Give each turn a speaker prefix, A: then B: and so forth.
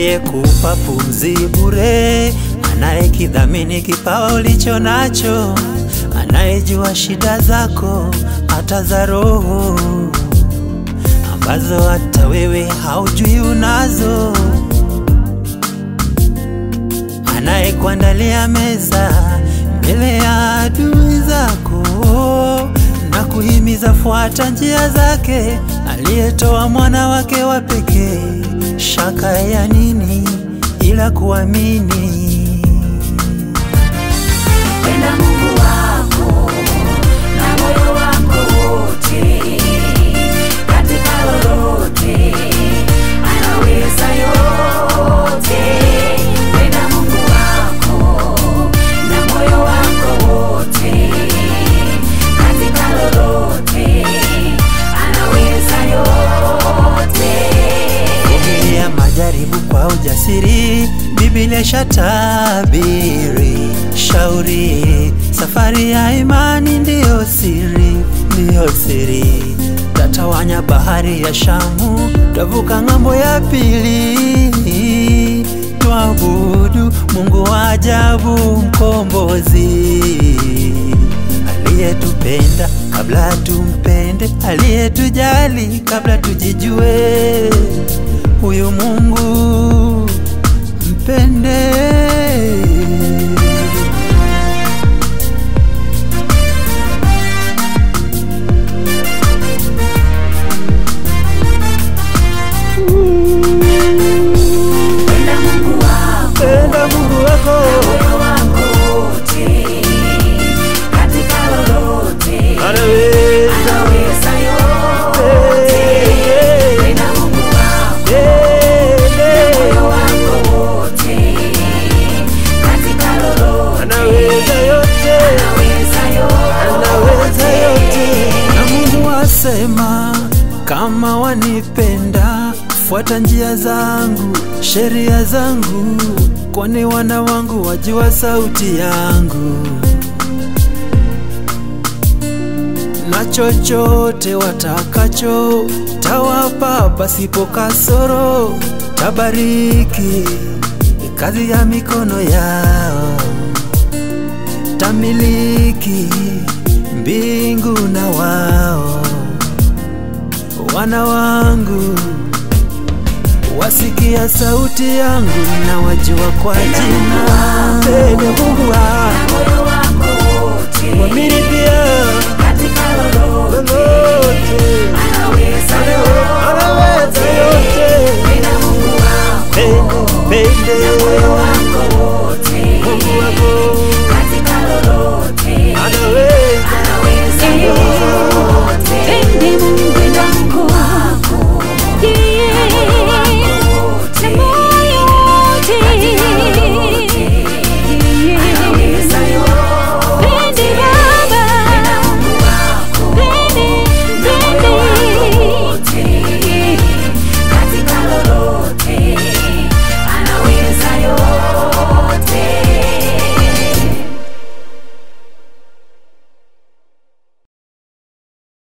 A: anayekupa pumzi bure, anayekidhamini kipawa ulicho nacho, anayejua shida zako hata za roho ambazo hata wewe haujui unazo, anayekuandalia meza mbele ya adui zako na kuhimiza fuata njia zake, aliyetoa mwana wake wa pekee. Shaka ya nini ila kuamini?
B: Penda Mungu wako na moyo wako wote, katika lolote anaweza yote. Penda Mungu wako na moyo wako wote, katika lolote anaweza yote.
A: Vumilia majaribu kwa ujasiri, Biblia shatabiri. Shauri safari ya imani ndiyo siri, ndiyo siri. Tatawanya bahari ya Shamu, tavuka ng'ambo ya pili. Tuabudu Mungu wa ajabu, mkombozi aliyetupenda kabla tumpende, aliyetujali kabla tujijue. Huyu Mungu mpende.
B: Penda Mungu wako
A: Penda Mungu wako
B: moyo wako wote, katika lolote
A: anaweza
B: anaweza yote. Penda Mungu wako moyo wako wote, katika lolote
A: anaweza yote
B: anaweza
A: anaweza yote.
B: yote.
A: Na Mungu asema, kama wanipenda, fuata njia zangu, sheria zangu, kwani wana wangu wajua sauti yangu. Na chochote watakacho tawapa pasipo kasoro, tabariki kazi ya mikono yao tamiliki mbingu na wao. Wana wangu wasikia sauti yangu na wajua kwa jina. Pende Mungu wako
B: Moyo